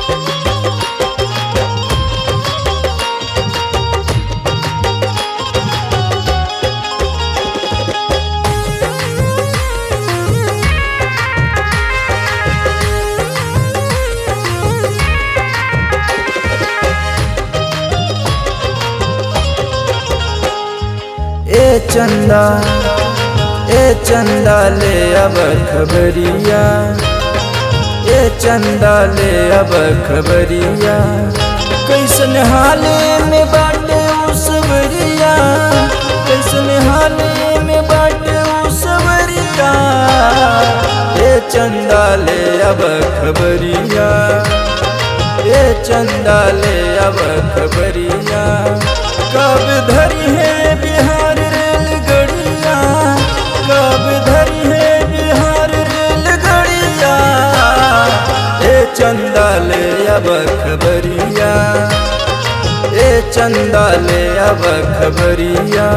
ए चंदा ए चंदा ले अब खबरिया ए चंदा ले अब खबरिया कैसन हाले में बाटे उसवरिया कैसन हाले में बाटे उसवरिया ए चंदा ले अब खबरिया ए चंदा ले अब खबरिया कब धरी है बिहार रेलगड़िया कब धरी है बिहार रेलगड़िया ए चंदा ले अब खबरिया ए चंदा ले अब खबरिया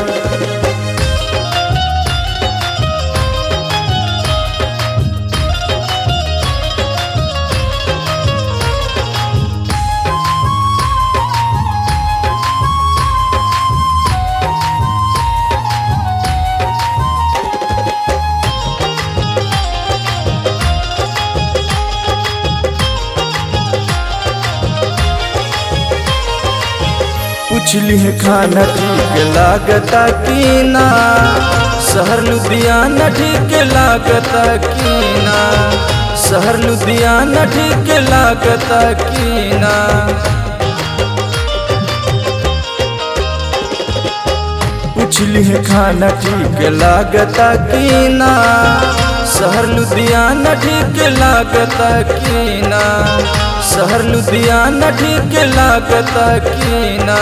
पुछली है खाना ठीक लागता की ना शहर लुधियाना ठीक लागता की ना शहर लुधियाना ठीक लागता की ना पुछली है खाना ठीक लागता की ना शहर लुधियाना ठीक लागता की ना शहर लुधियाना ठीक लागता की ना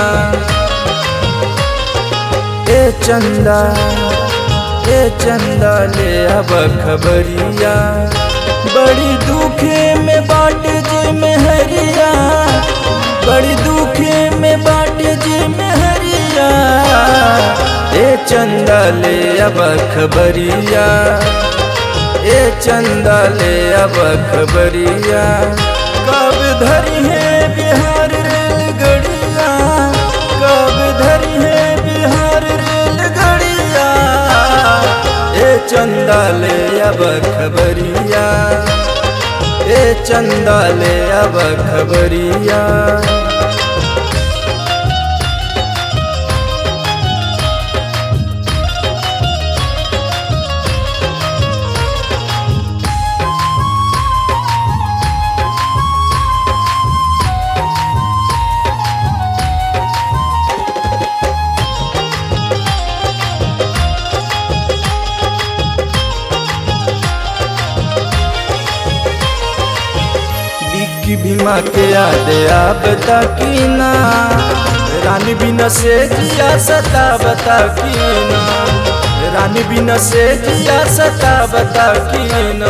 ए चंदा ए चंदा ले अब खबरिया बड़ी दुखे में बाट जे मेहरिया बड़ी दुखे में बाट जे मेहरिया ए चंदा ले अब खबरिया ए चंदा ले अब खबरिया कब धरी है बिहार रेलगड़िया कब धरी है बिहार रेलगड़िया ए चंदा ले अब खबरिया ए चंदा ले अब खबरिया की भीमा के याद बता की ना रानी बिना से जिया सता बता की ना रानी बिना से जिया सता बता की ना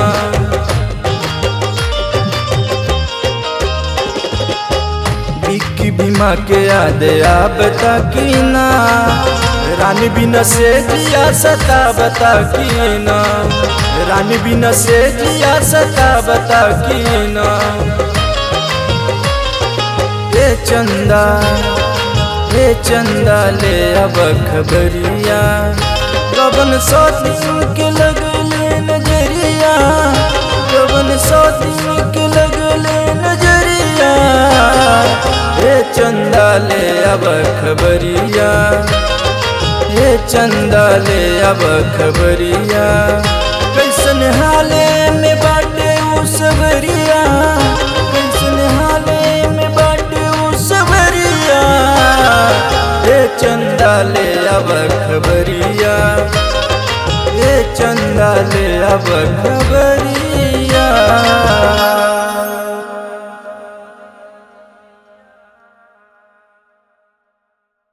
की भीमा के याद बता की ना रानी बिना से जिया सता बता की ना रानी बिना से जिया सता बता की ना हे चंदा हे चंदा ले अब खबरिया कबन सौ दिन के लगले नजरिया कबन सौ दिन के लगले नजरिया हे चंदा ले अब खबरिया हे चंदा ले अब खबरिया कैसन हाले में बाटे उसवरिया कैसन हाले में बाटे उसवरिया हे चंदा ले अब खबरिया हे चंदा ले अब खबर